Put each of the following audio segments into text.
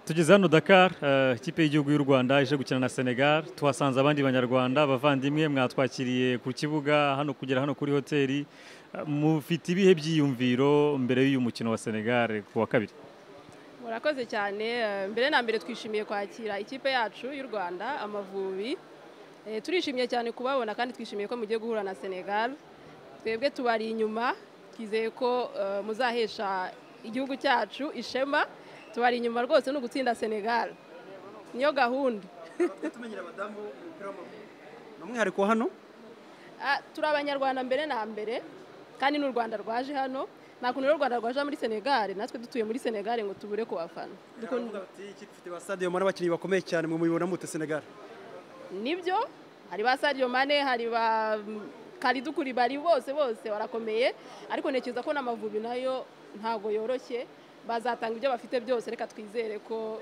tugeze hano dakar eh, ikipe y'igihugu y'u rwanda ije gukina na senegal tuhasanze abandi banyarwanda abavandimwe mwatwakiriye ku kibuga hano kugera hano kuri hoteli Eh, mufite ibihe byiyumviro mbere y'uyu mukino wa senegal ku wa kabiri murakoze cyane eh, mbere na mbere twishimiye kwakira ikipe yacu y'u rwanda amavubi Eh, turishimye cyane kubabona kandi twishimiye ko mugiye guhura na senegal twebwe tubari inyuma twizeye ko eh, muzahesha igihugu cyacu ishema tubari inyuma rwose no gutsinda senegal niyo gahunda tumenyera abadamu umupira w'amaguru ni umwihariko wa hano Ah, turi abanyarwanda mbere na mbere kandi n'u rwanda rwaje hano nta kuntu rero u rwanda rwaje muri senegal natwe dutuye muri senegal ngo tubure kubafana Dukunda- Baravuga bati ikipe ifite ba stade muri abakinnyi bakomeye cyane mu muyibona mute Senegal nibyo hari ba Sadio Mane hari ba Kalidou Koulibaly bose bose barakomeye ariko ntekereza ko n'amavubi nayo ntago yoroshye bazatanga ibyo bafite byose reka twizere ko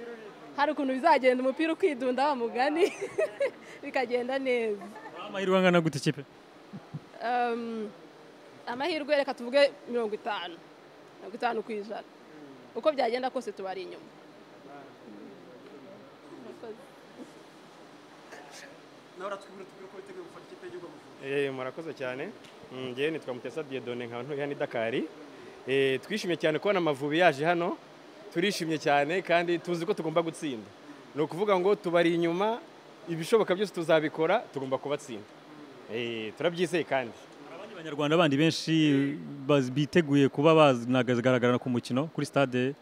hari ukuntu bizagenda umupira ukidunda wa mugani bikagenda neza amahirwe angana gute ikipe Um, amahirwe reka tuvuge mirongo itanu mirongo itanu ku ijana uko byagenda kose tubari inyuma Murakoze. nawe uratwibwira tubwire ko witeguye gufata ikipe y'igihugu amavubi Eh, murakoze cyane Mm, ngewe nitwa mutesa diedone nkaba ntuye hano i dakari Eh, twishimye cyane kubona amavubi yaje hano turishimye cyane kandi tuzi ko tugomba gutsinda ni ukuvuga ngo tubari inyuma ibishoboka byose tuzabikora tugomba kubatsinda Eh, turabyizeye kandi abandi banyarwanda bandi benshi baz- biteguye kuba banagaragarana ku mukino kuri stade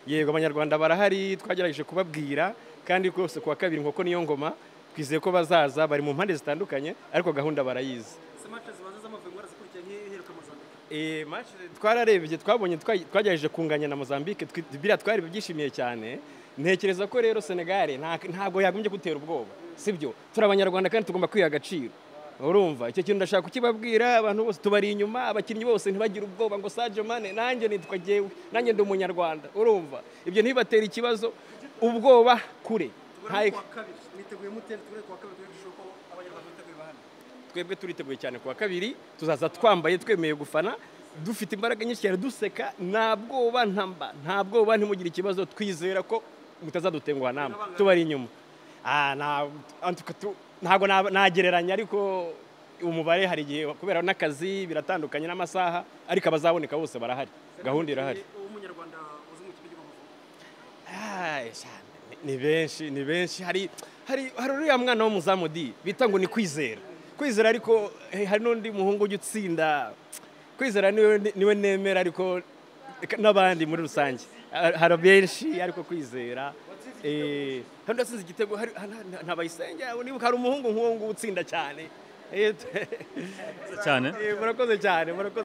yego abanyarwanda barahari twagerageje kubabwira kandi rwose kuwa kabiri nkoko niyo ngoma twizeye ko bazaza bari mu mpande zitandukanye ariko gahunda barayizi se match zibanza z'amavubi mwarazikurikiye nk'iheruka Mozambique Eh, match twararebye twabonye twa- twagerageje kunganya na Mozambique twi- biriya twari byishimiye cyane ntekereza ko rero Senegal nta- ntabwo yagombye gutera ubwoba sibyo turi abanyarwanda kandi tugomba kwiha agaciro urumva icyo kintu ndashaka kukibabwira abantu bose tubari inyuma abakinnyi bose ntibagire ubwoba ngo Sadio Mane nanjye nitwa jyewe nanjye ndi umunyarwanda urumva ibyo ntibibatera ikibazo ubwoba kure tubona Nta- kuwa kabiri mwiteguye mute tubone kuwa kabiri tubone gushobora ko abanyarwanda biteguye bahana twebwe turiteguye cyane kuwa kabiri tuzaza twambaye twemeye gufana dufite imbaraga nyinshi cyane duseka nta bwoba nta mba nta bwoba ntimugire ikibazo twizera ko mutazadutenguha nama tubari inyuma Ah, nta- antuka tu- ntabwo nab- nagereranya ariko umubare hari igihe kubera n'akazi biratandukanye n'amasaha ariko abazaboneka bose barahari gahunda irahari umunyarwanda uzi mu kipe y'igihugu amavubi Ay, cyane. ni benshi ni benshi hari hari hari uriya mwana w'umuzamu di bita ngo ni kwizera kwizera ariko eh, hari n'undi muhungu ujya utsinda kwizera niwe niwe nemera ariko n'abandi muri rusange Ah, hari benshi ariko kwizera eh, hano asinze igitego hari- nta- nta- nta bayisenge nibuka hari umuhungu nk'uwo nguwo utsinda cyane Eh, Murakoze cyane eh, murakoze cyane murakoze